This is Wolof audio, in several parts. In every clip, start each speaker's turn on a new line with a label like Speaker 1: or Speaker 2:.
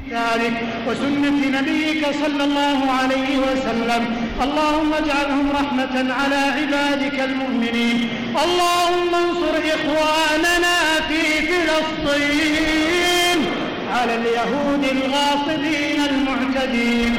Speaker 1: ذلك وسنة نبيك صلى الله عليه وسلم اللهم اجعلهم رحمة على عبادك المؤمنين اللهم انصر إخواننا في فلسطين على اليهود الغاصبين المعتدين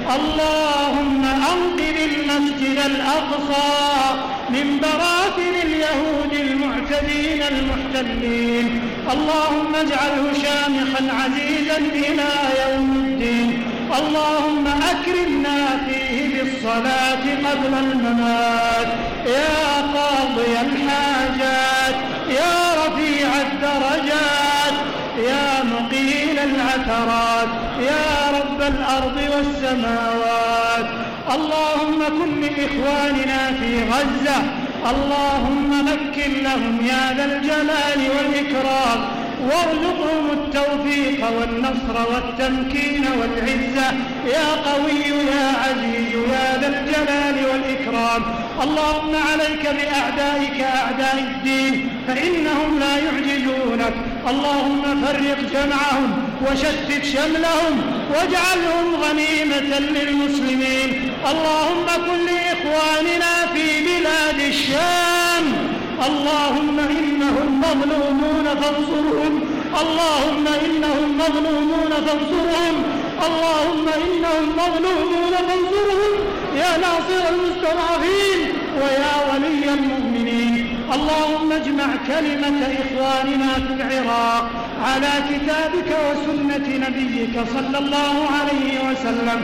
Speaker 1: اللهم أنقذ المسجد الأقصى من براثن اليهود المعتدين المحتلين اللهم اجعله شامخا عزيزا إلى يوم الدين اللهم أكرمنا فيه بالصلاة قبل الممات يا قاضي الحاجات يا رفيع الدرجات يا مقيل العثرات يا رب الأرض والسماوات اللهم كن لإخواننا في غزة اللهم مكن لهم يا ذا الجلال والإكرام وارزقهم التوفيق والنصر والتمكين والعزة يا قوي يا عزيز يا ذا الجلال والإكرام اللهم عليك بأعدائك أعداء الدين فإنهم لا يعجزونك اللهم فرق جمعهم وشتت شملهم واجعلهم غنيمة للمسلمين اللهم كن لإخواننا في بلاد الشام اللهم إنهم مظلومون فانصرهم اللهم إنهم مظلومون فانصرهم اللهم إنهم مظلومون فانصرهم يا ناصر المستضعفين ويا ولي المؤمنين اللهم اجمع كلمة إخواننا في العراق على كتابك وسنة نبيك صلى الله عليه وسلم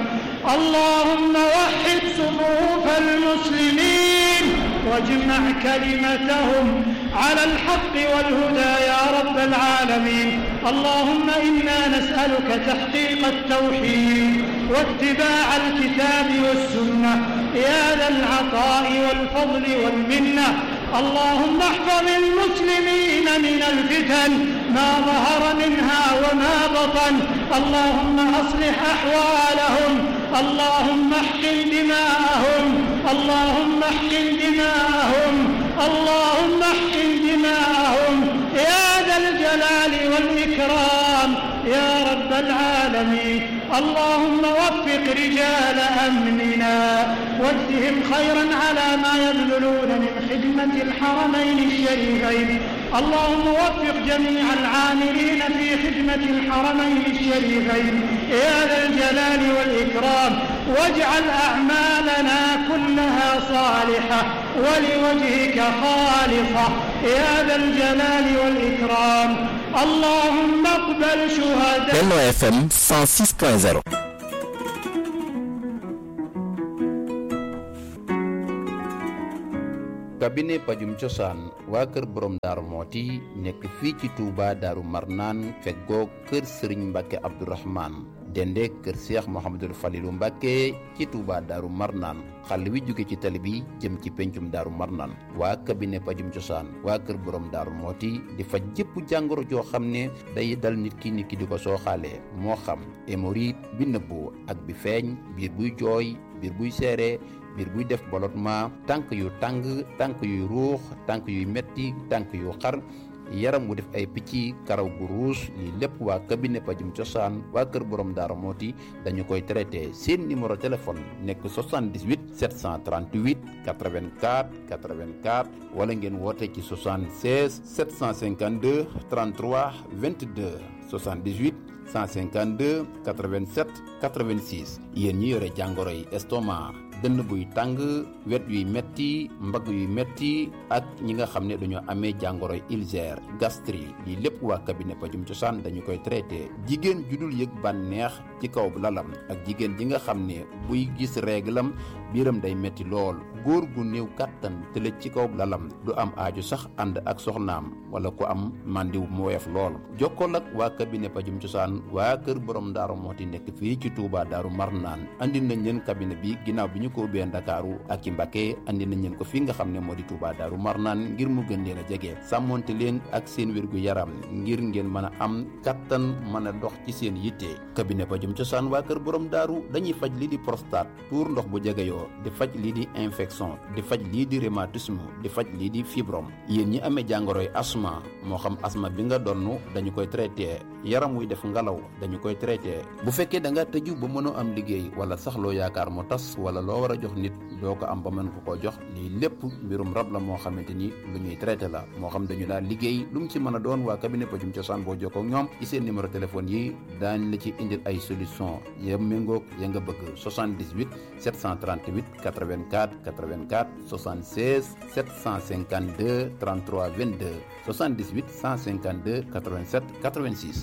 Speaker 1: اللهم وحد صفوف المسلمين واجمع كلمتهم على الحق والهدى يا رب العالمين اللهم إنا نسألك تحقيق التوحيد واتباع الكتاب والسنة يا ذا العطاء والفضل والمنة اللهم احفظ المسلمين من الفتن ما ظهر منها وما بطن اللهم أصلح أحوالهم اللهم احقن دماءهم اللهم احقن دماءهم اللهم احقن دماءهم يا ذا الجلال والإكرام يا رب العالمين اللهم وفق رجال أمننا واجزهم خيرا على ما يبذلون من خدمة الحرمين الشريفين اللهم وفق جميع العاملين في خدمة الحرمين الشريفين يا ذا الجلال والإكرام واجعل أعمالنا كلها صالحة ولوجهك خالصة يا ذا الجلال والإكرام اللهم اقبل شهداء
Speaker 2: Benno FM 106.0
Speaker 3: cabinet pajum cosaan waa kër borom daaru mooti nekk fii ci Touba daaru marnaan feggoo kër sëriñ mbàkke abdourahman dende kër seex mohamadul falilu mbàkke ci Touba daaru marnaan xàll wi jóge ci tali bi jëm ci pencum daaru marnaan waa cabinet pajum cosaan waa kër borom daaru mooti di faj jëpp jàngoro joo xam ne day dal nit ki nit ki di ko sooxaalee moo xam hémorroïde bi nëbbu ak bi feeñ biir buy jooy biir buy seere biir buy def ballottement tànk yu tàng tànk yuy ruux tànk yuy metti tànk yu xar yaram wu def ay picc karaw gu ruus lii lépp waa cabinet pajum cosaan waa kër borom daara mooti dañu koy traité seen numéro téléphone nekk 78 738 84 84 wala ngeen woote ci 76 752 33 22 78 152 87 86 yéen ñi yore jàngoro yi estomac dënn buy tàng wet yuy metti mbagg yuy metti ak ñi nga xam ne dañoo amee jàngoro yi ulcère gastrique lii lépp waa cabinet pajum cosaan dañu koy traité jigéen ju dul yëg bànneex ci kaw lalam ak jigéen ji nga xam ne buy gis réglam biiram day metti lool góor gu néew kàttan tëlëj ci kaw lalam du am aaju sax ànd ak soxnaam wala ku am màndiw mu woyof lool jokkool ak waa cabinet pajum cosaan waa kër borom daaru mooti nekk fii ci Touba daaru marnaan andi nañ leen cabinet bi ginnaaw bi ñu ko ubbee ndakaaru ak ci Mbàkke andi nañ leen ko fi nga xam ne moo di Touba daaru marnaan ngir mu gën leen a jege sàmmonte leen ak seen wérgu yaram ngir ngeen mën a am kattan mën a dox ci seen yitte cabinet pajum cosaan waa kër borom daaru dañuy faj lii di prostate tuur ndox bu jegeyoo di faj lii di infection infection di faj lii di rhumatisme di faj lii di fibrome yéen ñi amee jàngoroy asma moo xam asma bi nga donn dañu koy traité yaram wuy def ngelaw dañu koy traité bu fekkee da nga tëju ba mënoo am liggéey wala sax loo yaakaar mu tas wala loo war a jox nit doo ko am ba mën ko koo jox lii lépp mbirum rab la moo xamante ni lu ñuy traité la moo xam dañu daal liggéey lu mu ci mën a doon waa cabinet pajum cosaan boo jokkoo ak ñoom ci seen numéro téléphone yi daañ la ci indil ay solution ya méngoog ya nga bëgg 78 738 84 84 76 752 33 22 78 152 87 86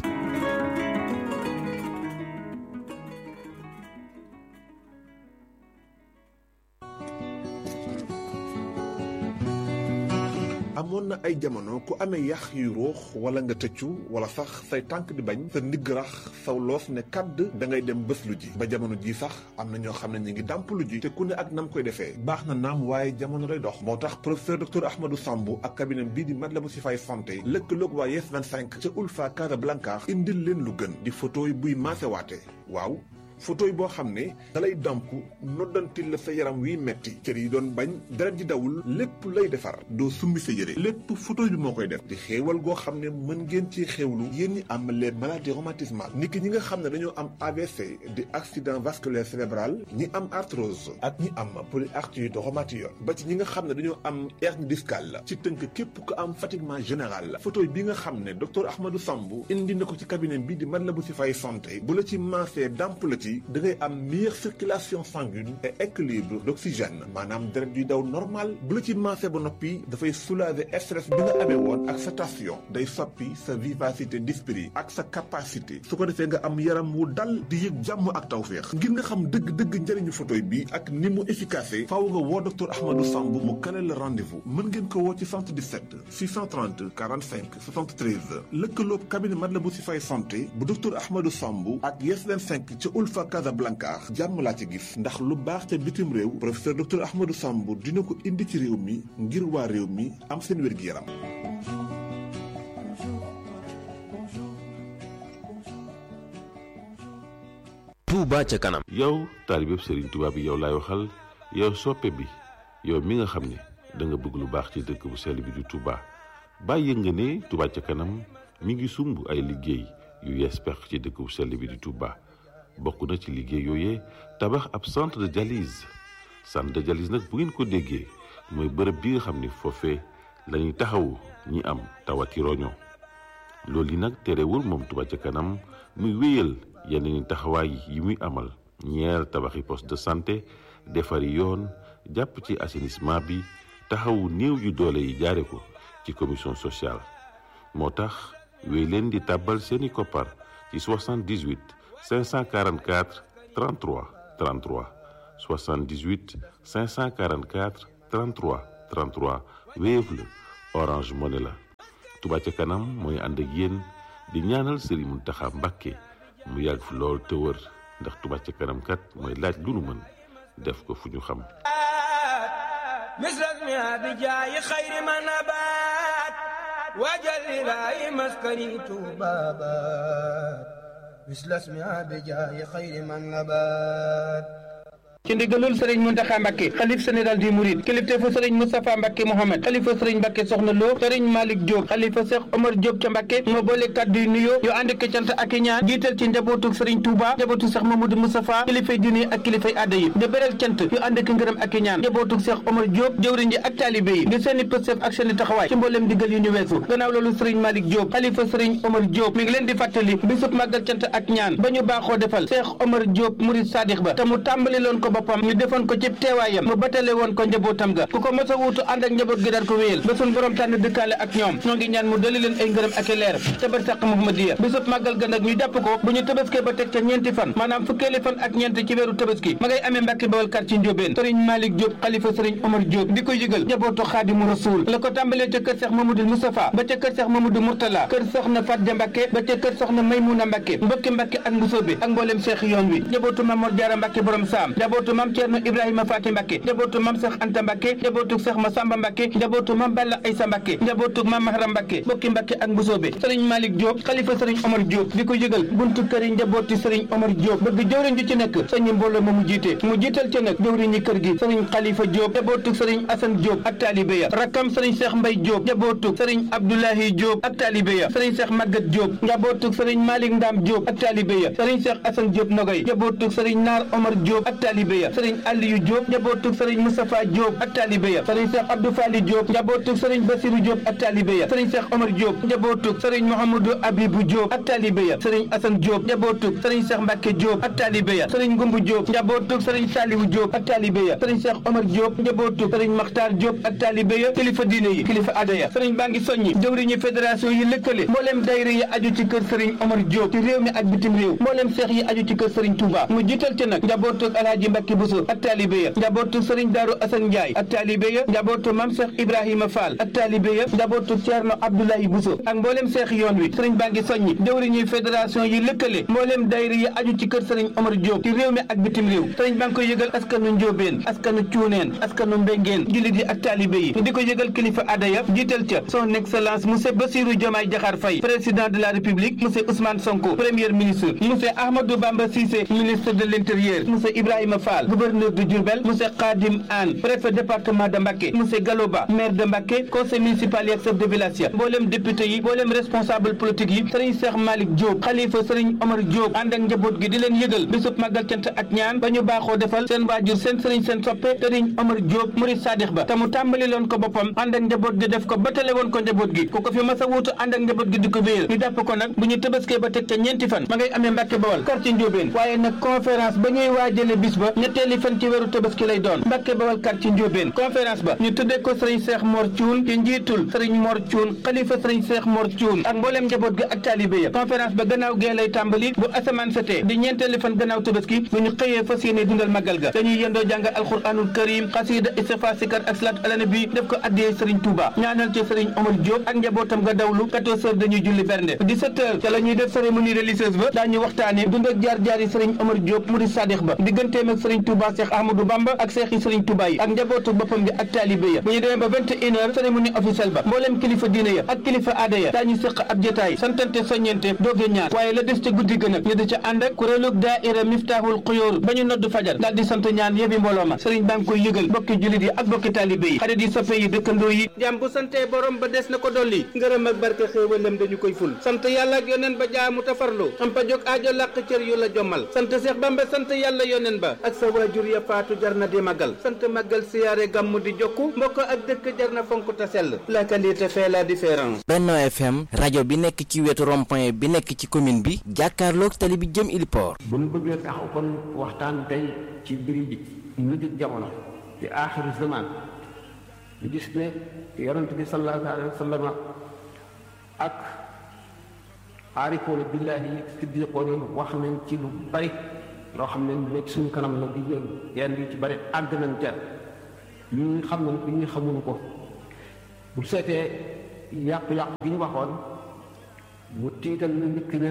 Speaker 4: amoon na ay jamono ku amee yax yu ruux wala nga tëccu wala sax say tànk di bañ sa ndigg rax saw loos ne kàdd da ngay dem bés lu ji ba jamono ji sax am na ñoo xam ne ñu ngi dàmp lu ji te ku ne ak nam koy defee baax na naam waaye jamono lay dox moo tax professeur docteur Ahmadou Samb ak cabinet bii di Matlaboul Chifaay santé lëkkaloog waa Yes 25 ca Ulfa Casablanca indil leen lu gën di photo yi buy maasewaate waaw photo yi boo xam ne dalay damp noddantil la sa yaram wiy metti cër yi doon bañ deret ji dawul lépp lay defar doo summi sa yére lépp photo bi moo koy def di xéewal goo xam ne mën ngeen ci xéewlu yéen ñi am les maladies rhumatismales nit ki ñi nga xam ne dañoo am AVC di accident vasculaire cérébral ñi am arthrose ak ñi am polyarthrite rhumatoïde ba ci ñi nga xam ne dañoo am hernie discale ci tënk képp ko am fatiguement général photo bi nga xam ne docteur Ahmadou Samb indi na ko ci cabinet bi di Matlaboul Chifaay santé bu la ci maasee damp la ci da ngay am meilleure circulation sanguine et équilibre d'oxygène maanaam deret yuy daw normal bu la ci maasee ba noppi dafay soulager stress bi nga amee woon ak sa tension day soppi sa vivacité d'esprit ak sa capacité su ko defee nga am yaram wu dal di yëg jàmm ak tawféex ngir nga xam dëgg-dëgg njëriñu photoy bi ak ni mu efficace faaw nga woo docteur Ahmadou Samb mu kale la rendez-vous mën ngeen ko woo ci 77 630 45 73 lëkkaloob cabinet Matlaboul Chifaay santé bu docteur Ahmadou Samb ak Yes 25 ca Ulfa Casablanca jàmm laa ci gis ndax lu baax ca bitim réew professeur docteur Ahmadou Samb dina ko indi ci réew mi ngir waa réew mi am seen wér-gi-yaram
Speaker 5: Touba ca kanam
Speaker 6: yow taalibeb Serigne Touba bi yow laay waxal yow soppe bi yow mi nga xam ne da nga bëgg lu baax ci dëkk bu sell bi di Touba bàyyi nga ne Touba ca kanam mi ngi sumb ay liggéey yu yees pex ci dëkk bu sell bi di Touba bokk na ci liggéey yooyee tabax ab centre de dialyse centre de dialyse nag bu ngeen ko déggee mooy bërëb bi nga xam ni foofee la ñuy taxawu ñi am tawati roño loolu yi nag terewul moom Touba ca kanam muy wéyal yeneen ni taxawaay yi muy amal ñeer tabaxi poste de santé defari yoon jàpp ci assainissement bi taxawu néew yu doole yi jaare ko ci commission sociale moo tax wéy leen di tàbbal seeni koppar ci 78 544 33 33 78 544 33 33 Wave la Orange Money la Touba ca kanam mooy ànd ak yéen di ñaanal Serigne Mountakha Mbacké mu yàgg fi lool te wër ndax Touba ca kanam kat mooy laaj lu nu mën def ko fu ñu xam
Speaker 7: مثلك ما بجاي خير ما نبات وجل لا مسكني بابات مثل اسمها بجاي خير من نبات
Speaker 1: ci ndigalul sëriñ Muntaxa Mbàkke xalif général di Mouride kilifteefu sëriñ Moustapha Mbàkke Mohamed xalifa sëriñ Mbàkke Soxna Lo sëriñ Malick Diop xalifa Cheikh Omar Diop ca Mbàkke moo boole kàddu yu nuyoo yu ànd ak cant ak i ñaan jiital ci njabootu sëriñ Touba njabootu Cheikh Mamadou Moustapha kilifay diine ak kilifay aada yi di beral cant yu ànd ak ngërëm ak i ñaan njabootu Cheikh Omar Diop jëwriñ ji ak taalibe yi di seeni pëstef ak seeni taxawaay ci mbooleem digal yu ñu weesu gannaaw loolu sëriñ Malick Diop xalifa sëriñ Omar Diop mi ngi leen di fàttali bisub màggal cant ak ñaan ba ñu baaxoo defal Cheikh Omar Diop Mouride Sadikh ba te mu tàmbali loon ko boppam ñu defoon ko ci teewaayam mu batale woon ko njabootam ga ku ko mos a wuutu ànd ak njaboot gi daan ko wéyal ba suñ borom tànn dëkkaale ak ñoom ñoo ngi ñaan mu dali leen ay ngërëm ak i leer ca barsàq Muhammadiya bisub màggal ga nag ñu jàpp ko bu ñu tabaskee ba teg ca ñeenti fan maanaam fukkeeli fan ak ñeent ci weeru tabaski ma ngay amee Mbàkke Bawal kar ci Njóobeen sëriñ Malick Diop xalifa sëriñ Omar Diop di ko yëgal njabootu Xaadimu Rasuul la ko tàmbalee ca kër Seex Mamadou Moustapha ba ca kër Seex Mamadou Mourtala kër soxna Fatja Mbàkke ba ca kër soxna Maymuna Mbàkke mbokki Mbàkke ak Mbusoobe ak mboolem seex yoon wi njabootu Mamor Jaara Mbàkke borom saam njabootu
Speaker 8: njabootu mam Ceerno Ibrahima Faati Mbàkke njabootu mam Seex Anta Mbàkke njabootu Seex Masamba Mbàkke njabootu mam Balla Aysa Mbàkke njabootu mam Mahram Mbàkke bokki Mbàkke ak Mbusoobe sëriñ Malick Diop xalifa sëriñ Omar Diop di ko yëgal buntu kër yi njabooti sëriñ Omar Diop bëgg jëwriñ ju ci nekk sëñ mbooloo ma mu jiite mu jiital ci nag jëwriñ ñi kër gi sëriñ Xalifa Diop njabootu sëriñ Asan Diop ak taalibe ya rakkam sëriñ Seex Mbay Diop njabootu sëriñ Abdoulahi Diop ak taalibe ya sëriñ Seex Magat Diop njabootu sëriñ Malick Ndam Diop ak taalibe ya sëriñ Seex Asan Diop Nogay njabootu sëriñ Naar Omar Diop ak taalibe ya sëriñ Aliyu Diop njabootu sëriñ Moustapha Diop ak taalibe ya sëriñ Seex Abdou Fali Diop njabootu sëriñ Basiru Diop ak taalibe ya sëriñ Seex Omar Diop njabootu sëriñ Mouhamadou Abibou Diop ak taalibe ya sëriñ Asan Diop njabootu sëriñ Seex Mbàkke Diop ak taalibe ya sëriñ Ngumbu Diop njabootu sëriñ Saliwu Diop ak taalibe ya sëriñ Seex Omar Diop njabootu sëriñ Maxtaar Diop ak taalibe ya kilifa diine yi kilifa aada ya sëriñ baa ngi soññi jëwriñu fédération yi lëkkale mbooleem dayre yi aju ci kër sëriñ Omar Diop ci réew mi ak bitim réew mbooleem seex yi aju ci kër sëriñ Touba mu jiital ci nag njabootu Alaaji Mbàkke Buso ak taalibe ya njabootu sëriñ Daaru Asan Njaay ak taalibe ya njabootu Mam Seex Ibrahima Fall ak taalibe ya njabootu Ceerno Abdoulaye Buso ak mbooleem seex yoon wi sëriñ baa ngi soññi jëwriñu fédération yi lëkkale mbooleem dayre yi aju ci kër sëriñ Omar Diop ci réew mi ak bitim réew sëriñ baa ngi koy yëgal askanu Njóobeen askanu Cuuneen askanu Mbengeen jullit yi ak taalibe yi di ko yëgal kilifa aada ya jiital ca son excellence monsieur Bassirou Diomaye Diakhar Faye président de la république monsieur Ousmane Sonko premier ministre monsieur Ahmadou Bamba Cissé ministre de l'intérieur monsieur Ibrahima Fall gouverneur de Diourbel monsieur Khadim Anne préfet département de Mbacké monsieur Galoba maire de Mbacké conseil municipal yi ak chef de village ya mboolem député yi mboolem responsable politique yi sëriñ Cheikh Malick Diop xalifa sëriñ Omar Diop ànd ak njaboot gi di leen yëgal bisub màggal cant ak ñaan ba ñu baaxoo defal seen waajur seen sëriñ seen soppe sëriñ Omar Diop murid sadix ba te mu tàmbali loon ko boppam ànd ak njaboot gi def ko ba tale woon ko njaboot gi ku ko fi mas a wuutu ànd ak njaboot gi di ko wéyal ñu dàpp ko nag bu ñu tëbaskee ba teg ca ñeenti fan ma ngay amee Mbàkke Bawal quartier Njóobeen waaye nag conférence ba ñuy waajale bis ba ñetteeli fan ci weeru tëbaski lay doon Mbàkke Bawal quartier Njóobeen conférence ba ñu tuddee ko sëriñ Seex Mor Cuun ci njiitul sëriñ Mor Cuun xalifa sëriñ Seex Mor Cuun ak mbooleem njaboot gi ak taalibe ya conférence ba gannaaw gee lay tàmbali bu asamaan setee di ñeenteeli fan gannaaw tëbaski bu ñu xëyee fas yéene dundal màggal ga dañuy yendoo jàng alxuraanul karim xasida istighfar sikar ak salaat ala nabi def ko addiyee sëriñ Touba ñaanal ci sëriñ Omar Diop ak njabootam nga dawlu 14 heures dañuy julli bernde 17 heures ca la ñuy def cérémonie religieuse ba daañu waxtaane dund ak jaar-jaar yi sëriñ Omar Diop murid sadix ba digganteem ak sëriñ Touba Cheikh Ahmadou Bamba ak seex yi sëriñ Touba yi ak njabootu boppam bi ak taalibe ya bu ñu demee ba 21 heures cérémonie officielle ba mbooleem kilifa diine ya ak kilifa aada ya daañu séq ab jotaay santante soññente dooge ñaar waaye la des ca guddi gën a ñu di ca ànd ak kuréelug daaira Miftahul Xuyóor ba ñu noddu fajar daal di sant ñaan yebi mbooloo ma sëriñ baa ngi koy yëgal bokki jullit yi ak bokki taalibe yi xarit yi soppe yi dëkkandoo yi jàmm bu santee borom ba des na ko dolli ngërëm ak barke xéewalam dañu koy ful sant yàlla ak yoneen ba jaamu tafarlu am pa jóg aajo làq cër yu la jommal sant Seex Bamba sant yàlla yoneen ba ak sa waajur ya faatu jar na di màggal sant màggal siyaare gàmmu di jokku mbokk ak dëkk jar na fonk ta sell la qualité fait la différence
Speaker 2: Benno FM rajo bi nekk ci wetu rond-point bi nekk ci commune bi jàkkaarloog tali bi jëm Iliport
Speaker 9: bu ñu bëggee taxaw kon waxtaan tey ci mbiri ji mujjug jamono ci aaxiru zaman ñu gis ne yonent bi sallallahu alayhi wa sallam ak aarifoona billaahi yi siddiqoon yi wax nañ ci lu bari loo xam ne nekk suñu kanam la di yëngu yenn yu ci bari àgg nañ ca ñu ñu xam nañ ko ñu xamuñu ko bu seetee yàqu-yàqu gi ñu waxoon mu tiital na nit ki ne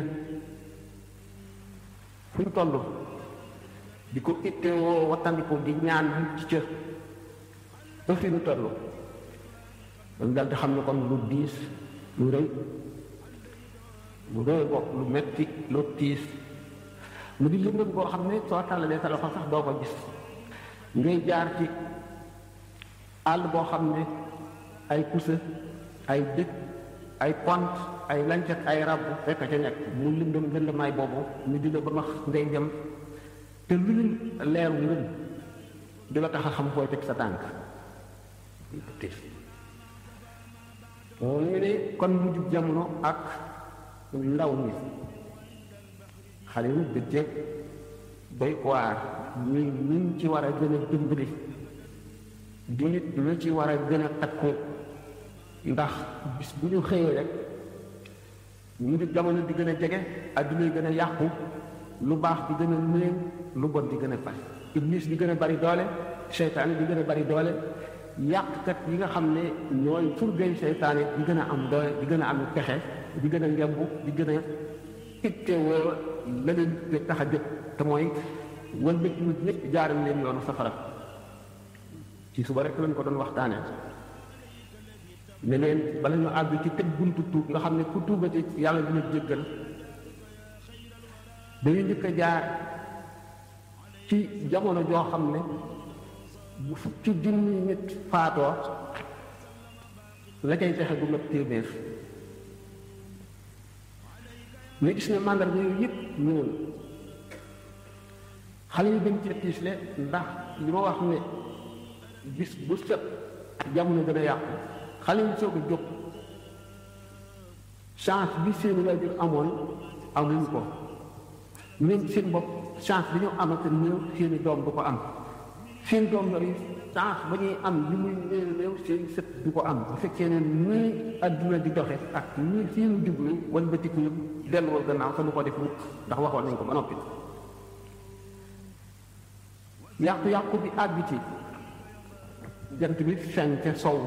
Speaker 9: fu ñu toll di ko ittewoo wattandiku di ñaan ci cër ba fi ñu toll dañ dal di xam ne kon lu diis lu rëy lu rëy bopp lu metti lu tiis mu di lëndëm boo xam ne soo tàllalee sa loxo sax doo ko gis ngay jaar ci àll boo xam ne ay pusa ay dëkk ay pont ay lancet ay rab fekk ca nekk mu lëndëm lëndëmaay boobu ñu di la ba max ngay dem te lu ñu leeru ngëm du la tax a xam fooy teg sa tànk ñu ne kon mujjub jamono ak ndaw ñi xale yu bëccëg doy waar ñu ñu ci war a gën a dimbali di nit ñu ci war a gën a takku ndax bis bu ñu xëyee rek ñu di jamono di gën a jege adduna yi gën a yàqu lu baax di gën a néew lu bon di gën a fay iblis di gën a bari doole seytaane di gën a bari doole yàqkat yi nga xam ne ñooy furgay seytaane di gën a am doole di gën a am pexe di gën a ngemb di gën a ittewoo la leen di tax a jóg te mooy wan bëgg nit ñëpp jaaral leen yoonu safara ci suba rek lañ ko doon waxtaanee ne leen bala ñu àgg ci tëj buntu tuub nga xam ne ku tuubati yàlla dina jéggal dañu njëkk a jaar ci jamono joo xam ne bu fukki junni nit faatoo la cay fexe du mat téeméer ñu gis ne màndarga yooyu yëpp ñëwoon xale yi gën cee tiisle ndax li ma wax ne bis bu set jamono gën a yàqu xale yi soog a jóg chance bi seen waajur amoon amuñ ko ñoom seen bopp chance bi ñu amate néew seeni doom du ko am seen doom yooyu chance ba ñuy am li muy néew néew seen sët du ko am bu fekkee ne nii adduna di doxe ak nii seenu jublu wala ba tikku delluwal gannaaw te lu ko def mukk ndax waxoon nañ ko ba noppi yàqu-yàqu bi àgg ci jant bi fenke sow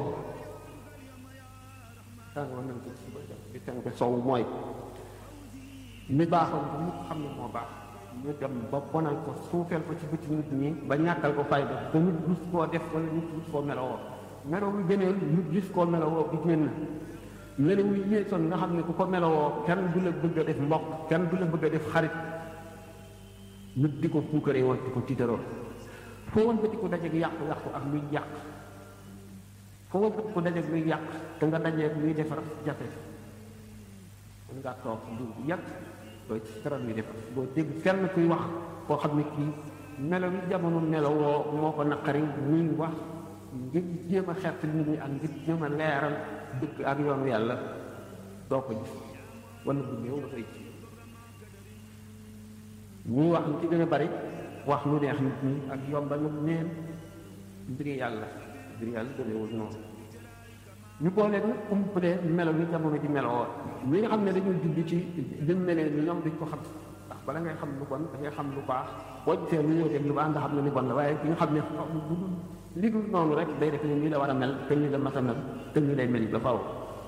Speaker 9: tàngoor nañ ko suba jant bi fenke sow mooy mi baaxoon ba mu xam ne moo baax ñu dem ba bonal ko suufeel ko ci bëti nit ñi ba ñàkkal ko fayda ba nit gis koo def wala nit gis koo melowoo meloo wu gëneel nit gis koo melowoo bi génn melo wu yéesoon nga xam ne ku ko melowoo kenn du la bëgg a def mbokk kenn du la bëgg a def xarit nit di ko puukaree woon di ko tiitaroo foo woon bëti ko dajeeg yàqu-yàqu ak luy yàq foo woon bëti ko dajeeg luy yàq te nga dajeeg luy defar jafe mën ngaa toog lu yàgg doo ci dara luy defar boo dégg fenn kuy wax koo xam ne kii melo yi jamono melo woo moo ko naqari muy wax ngir jéem a xett nit ñi ak ngir jéem a leeral dëgg ak yoonu yàlla doo ko gis wala bu néew dafay ci ñuy wax lu ci gën a bari wax lu neex nit ñi ak yombal nag neen mbiri yàlla mbiri yàlla demeewul noonu ñu boole nag umpale melo ni jamono ji meloo ñi nga xam ne dañuy judd ci lim melee ni ñoom duñ ko xam ndax bala ngay xam lu bon da ngay xam lu baax boo gisee lu ñëw lu baax nga xam ne ni bon la waaye ki nga xam ne li dul noonu rek day def ne nii la war a mel te nii la mas a mel te nii lay mel ba faw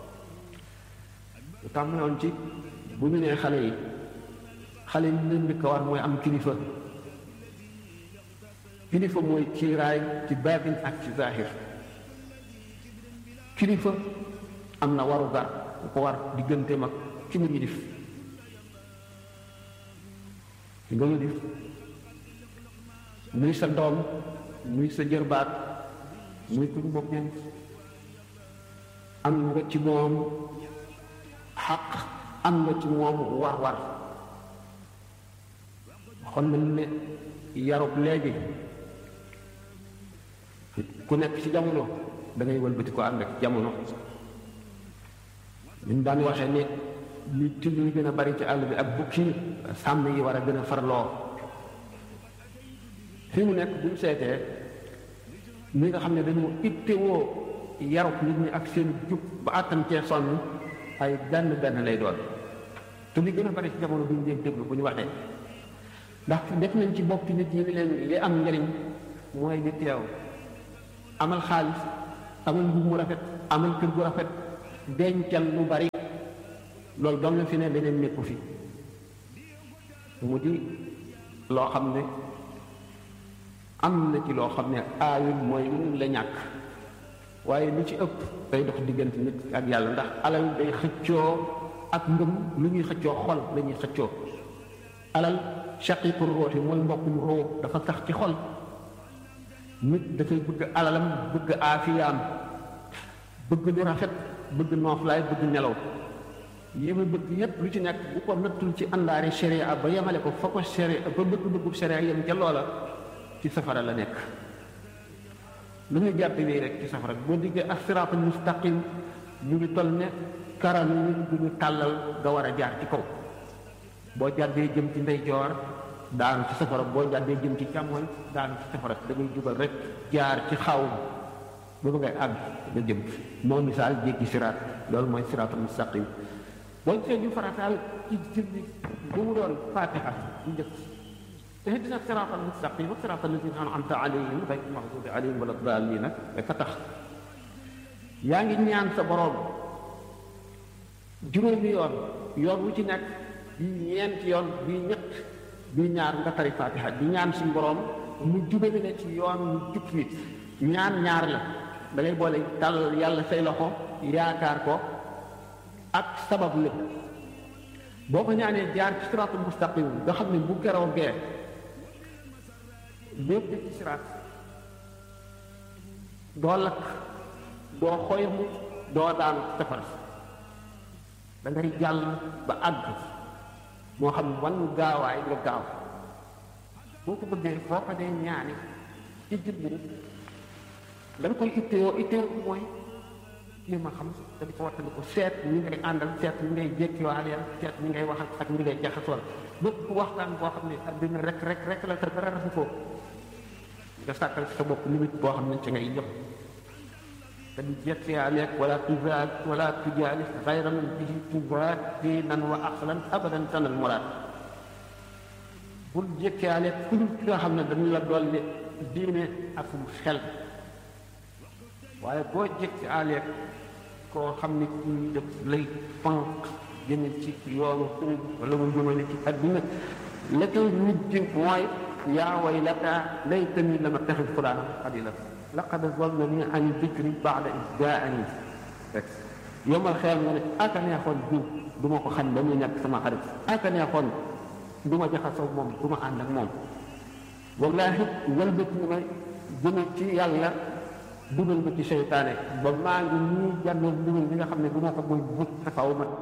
Speaker 9: lu tàmbaloon ci bu ñu nee xale yi xale yi leen njëkk a war mooy am kilifa kilifa mooy kiiraay ci baatin ak ci zahir kilifa am na waru gar bu ko war diggante mag ki mu yilif ki nga yilif muy sa doom muy sa jërbaat muy kuñ bokkeen am nga ci moom xaq am nga ci moom war war xon nañ ne yarub léegi ku nekk ci jamono da ngay wëlbati ko ànd ak jamono ñun daan waxee ne li till yi gën a bari ci àll bi ak bukki sàmm yi war a gën a farloo fi mu nekk buñ seetee ñi nga xam ne dañu ittewoo yarub nit ñi ak seen jub ba àttan cee sonn ay benn benn lay doon te li gën a bari ci jamono bu ñu leen déglu bu ñu waxee ndax def nañ ci bopp nit ñi ni leen li am njëriñ mooy di teew amal xaalis amal mbubb mu rafet amal kër gu rafet dencal lu bari loolu doom la fi ne leneen nekku fi mu di loo xam ne am na ci loo xam ne aayul mooy lu la ñàkk waaye lu ci ëpp day dox diggante nit ak yàlla ndax alal day xëccoo ak ngëm lu ñuy xëccoo xol la ñuy xëccoo alal shaqiqu ruuxi mooy mbokkum ruux dafa tax ci xol nit dafay bëgg alalam bëgg aafiyaam bëgg lu rafet bëgg nooflaay bëgg nelaw yi mu bëgg yépp lu ci nekk bu ko nattul ci àndaari sharia ba yemale ko fa ko sharia ba bëgg bëggub sharia yem ca loola ci safara la nekk lu ñu jàpp nii rek ci safara boo diggee ak siraatul mustaqim ñu ngi toll ne karam yi bu ñu tàllal nga war a jaar ci kaw boo jàddee jëm ci ndeyjoor daanu ci safara boo jàddee jëm ci càmmoñ daanu ci safara da ngay jubal rek jaar ci xaw ba ba ngay àgg nga jëm moo misaal jéggi siraat loolu mooy siraatul mustaqim boo gisee ñu farataal ci julli bu mu doon fatiha ñu njëkk ihdina siraatal mustaqim siraatal lazina an'amta alayhim ghayril maghdubi alayhim wala daalliin nag dafa tax yaa ngi ñaan sa boroom juróomi yoon yoon wu ci nekk bii ñeenti yoon bii ñett bii ñaar nga tari fatiha di ñaan suñu borom mu jubale la ci yoon mu jub nit ñaan ñaar la da ngay boole tàll yàlla say loxo yaakaar ko ak sabab lépp boo ko ñaanee jaar ci siraatul mustaqim nga xam ne bu geroo gee lépp ci siraat doo lakk doo xoymu doo daan safara da ngay jàll ba àgg moo xam wan gaawaay nga gaaw boo ko bëggee foo ko dee ñaani ci jubbu da nga koy itteewoo itteewoo mooy kii ma xam te di ko wattandi ko seet ñi ngay àndal seet ñi ngay jékkiwaaleel seet ñi ngay wax ak ñi ngay jaxasool bépp waxtaan boo xam ne adduna rek rek rek la te dara rafu ko nga sàkkal sa bopp limite boo xam ne ci ngay yëpp te di jékkiwaaleeg wala tuzaad wala tujaalis xayra man bihi tuzaad diinan wa aqlan abadan tanal muraad bul jékkiwaaleeg ku dul ki nga xam ne dañu la dolli diine ak xel waaye boo jékkiwaaleeg koo xam ne kii def lay pank jëme ci yoonu suñ wala mu jëmale ci adduna la koy mujj mooy yaa waylata laytani lam attaxid fulaana xalila laqad zallani an dikri baada is jaani rek yomal xeel nga ne aka neexoon diw du ma ko xam ba muy nekk sama xarit aka neexoon du ma jaxasoo moom du ma ànd ak moom wallaahi wëlbati ma jëme ci yàlla dugal ma ci seytaane ba maa ngi nii jànnoon dugal bi nga xam ne bu ma ko mooy but taxaw ma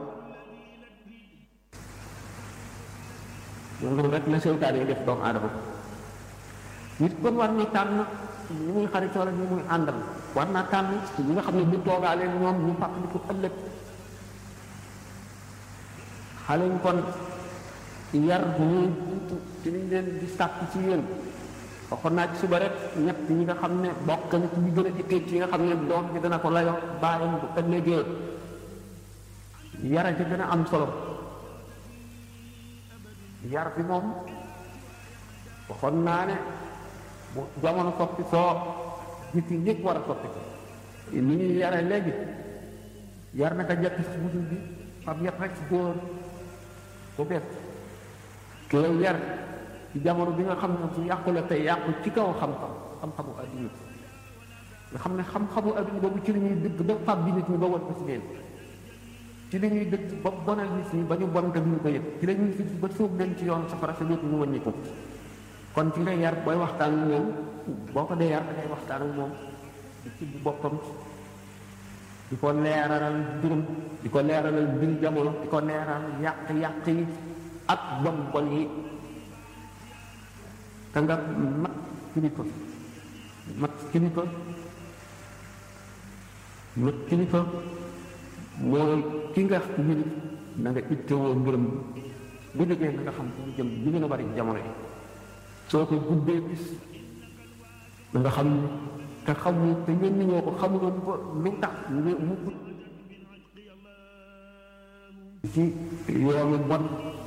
Speaker 9: loolu rek la seytaane yi def doomu aadama nit kon war na tànn ñi muy xaritoo la ñi muy àndal war naa tànn ñi nga xam ne bu toogaalee ñoom ñu fàttali ko ëllëg xale ñu kon yar bu ñuy jiitu ci liñ leen di sàkk ci yéen waxoon naa ci suba rek ñett ñi nga xam ne bokk na ci ñu gën a ittee ci nga xam ne doom bi dana ko layo bàyyam bu ëllëgee yara ci gën a am solo yar bi moom waxoon naa ne bu jamono soppi soo nit yi ñëpp war a soppi ko ni ñuy yare léegi yar naka jekk si musul bi fab yet rek si góor ko bet ki lay yar ci jamono bi nga xam ne bu yàqu la tey yàqu ci kaw xam-xam xam-xamu adduna nga xam ne xam-xamu adduna boobu ci li ñuy dëgg ba fab bi nit ñi ba won ko si leen ci li ñuy dëgg ba bonal nit ñi ba ñu bon te duñu ko yëg ci la ñuy fi ba sóob leen ci yoon safara sa lépp ñu wàññi ko kon ci ngay yar booy waxtaan ak moom boo ko dee yar da ngay waxtaan ak moom di ci boppam di ko leeralal mbirum di ko leeralal mbir jamono di ko leeral yàq-yàq yi ak bon bon yi te nga mat kilifa mat kilifa mat kilifa mooy ki nga yilif na nga ittewoo mbiram bu jógee na nga xam fu mu jëm li gën a bari jamono yi soo ko guddee bis na nga xam ne te xamul te ñenn ñoo ko xamuloon ko lu tax mu mu ci yoonu bon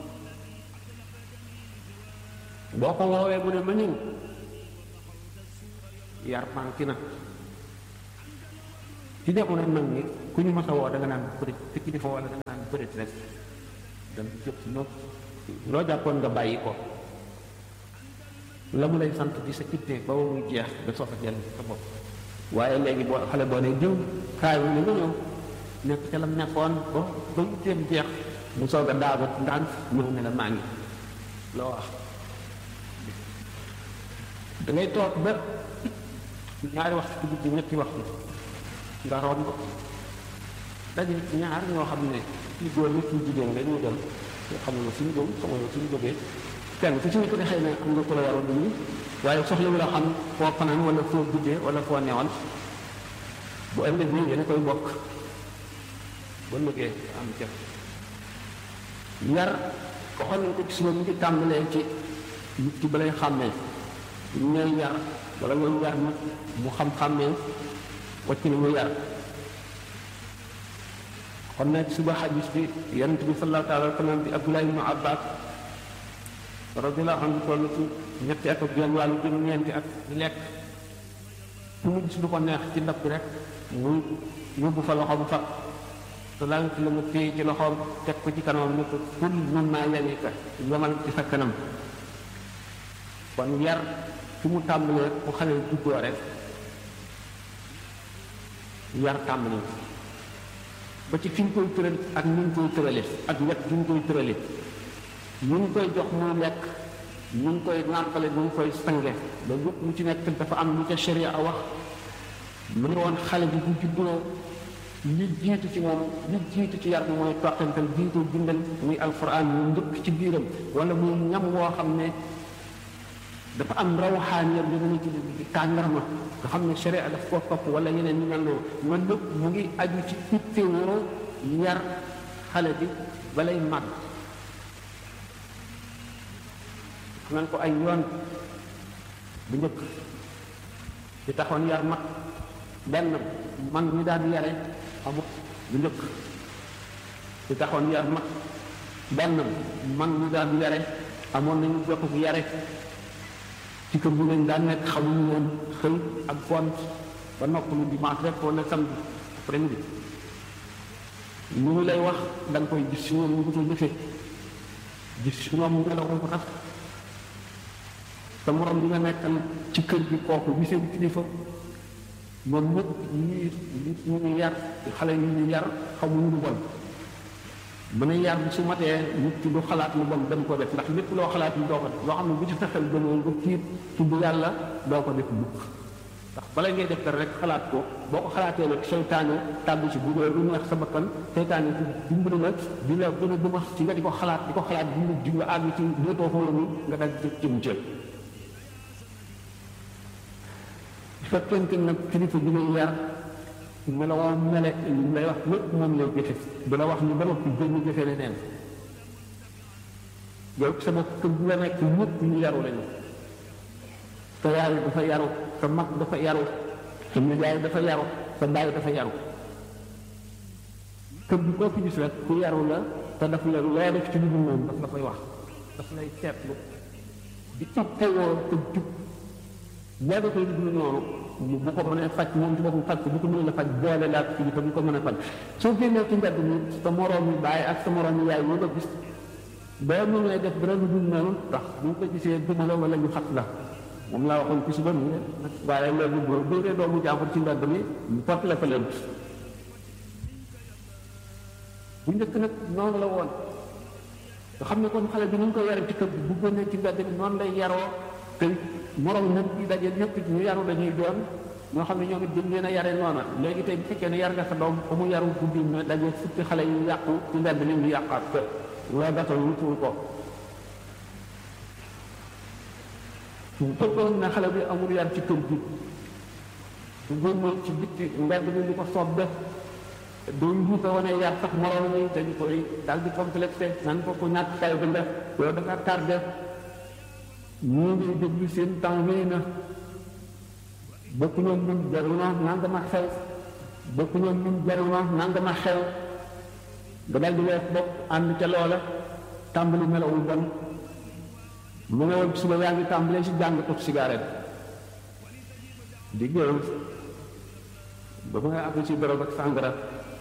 Speaker 9: boo ko woowee mu ne ma ñëw yar manqué na ci jamono mag ñi ku ñu mas a woo da nga naan peut te kilifa wala da nga naan peut rek dem jëp si ñoom loo jàppoon nga bàyyi ko la mu lay sant di sa ittee ba muy jeex nga soog a jël sa bopp waaye léegi boo xale boo ne jëw kaay wu ne nga ñëw nekk ca la mu nekkoon ba ba itteem jeex mu soog a daagu ndànk ñëw ne la maa ngi loo wax da ngay toog ba ñaari waxtu ci guddi ñetti waxtu nga romb daje ñaar ñoo xam ne ci góor ñi ci jigéen nga ñu dem te xamul suñu jëm xamul suñu jógee kenn ku ci ñu ko ne xëy na am nga ko la yaroon nii waaye soxla wu la xam foo fanaan wala foo guddee wala foo newoon bu ëllëg nii yéen a koy bokk ba liggéey am jëf yar waxoon nañ ko ci suba mu ngi tàmbalee ci nit ki balay xàmmee ñooy yar wala nga yar nag mu xam-xàmmee wacc na mu yar kon nag suba xadis bi yonent bi sallallahu taala wa sallam bi Abdullah ibnu Abbas radiyallahu anhu toll ci ñetti at ak genn wàllu jëm ñeenti at di lekk fu mu gis lu ko neex ci ndab bi rek mu yóbbu fa loxoom fa te lànk la mu téye ci loxoom teg ko ci kanamam ne ko kul mimma yalika yamal ci sa kanam kon yar fi mu tàmbalee bu xale juddoo rek yar tàmbali ba ci fi ñu koy tëral ak ni ñu koy tërale ak wet gi ñu koy tërale ñu ngi koy jox muy lekk ñu ngi koy nàmpale ñu ngi koy sange ba lépp lu ci nekk dafa am lu ca sharia a wax mu ne woon xale bi bu juddoo li jiitu ci moom li jiitu ci yar bi mooy toqantal jiitu bindal muy alquran mu njëkk ci biiram wala muy ñam woo xam ne dafa am rawaxaaniyam bi dana ci di tàngarma nga xam ne sharia daf koo topp wala yeneen ñu mel noonu man lépp mu ngi aju ci itte woo yar xale bi balay màgg nan ko ay yoon bu njëkk di taxoon yar mag benn mag ñi daan yare amut bu njëkk di taxoon yar mag benn mag ñi daan yare amoon nañu jokk bu yare ci kër bu lañ daan nekk xamuñu woon xëy ak gont ba noppalu dimanche rek wala samedi après midi lu ñu lay wax da nga koy gis si ñoom ñu ko jëfee gis si ñoom ñu la ko tax sa morom bi nga nekkal ci kër gi kooku bi seen kilifa moom ñëpp ñi ñu ñu yar xale yi ñu yar xamuñu lu bon mën a yar bi su matee nit ki du xalaat lu bon dem ko def ndax lépp loo xalaat yi doo ko def loo xam ne bu ci fexeel gënoon ba tiit tudd yàlla doo ko def mukk ndax bala ngay def dara rek xalaat ko boo ko xalaatee nag seytaane tàbbi ci bu lu neex sa bakkan seytaane ci dimbali nag di la gën a duma ci nga di ko xalaat di ko xalaat di nga di nga àgg ci dootoo xool ni nga dal jëf jëm jël fekkente nag kilifa bi lay yar meloo mele li lay wax lépp moom lay jëfe du la wax ni ba noppi gën ñu jëfe leneen yow sama kër bi nga nekk ñëpp ñu yaru lañu sa yaay dafa yaru sa mag dafa yaru sa nijaay dafa yaru sa baay dafa yaru kër bi koo fi gis rek ku yaru la te daf la loo def ci lu dul moom daf la koy wax daf lay seetlu di toppewoo te jub boo defee lu dul noonu bu ko mënee faj moom ci boppam faj ko bu ko mënee la faj boole laa ko ci bu ko mën a faj soo génnee ci mbedd mi sa moroom yi bàyyi ak sa moroom yi yaay nga gis boo mënee def dara lu dul noonu ndax bu ñu ko gisee duma la wala ñu xat la moom laa waxoon ci suba ni waaye loolu boo dóoree doomu jàmbur ci mbedd mi ñu porte la fa leen bu njëkk nag noonu la woon nga xam ne kon xale bi ni ñu ko yare ci kër bi bu génnee ci mbedd mi noonu lay yaroo te morom nag yi daje ñëpp ñu yaru dañuy doon ñoo xam ne ñoom it dañ leen a yare noona léegi tey bu fekkee ne yar nga sa doom ba mu yaru guddi na daje fukki xale yu yàqu ci mbedd mi ñu yàqaat ko loolu dafa wutul ko fekkoon ne xale bi amul yar ci kër gi bu génnoon ci bitti mbedd mi ñu ko soob def doo njuuta wane yar sax morom yi dañu koy daal di complexé nan ko ko ñàkk kay bi def yow dafa tardé ñu ngi déglu seen temps wéy na bokku ñoom ñun jaru na nangama xew bokku ñoom ñun jaru na nangama xew nga dal di wees bopp ànd ca loola tàmbali melawul bon lu nga woon suba yaa ngi tàmbalee si jàng tux cigarette di gërëm ba ma nga àgg ci bërëb ak sàngara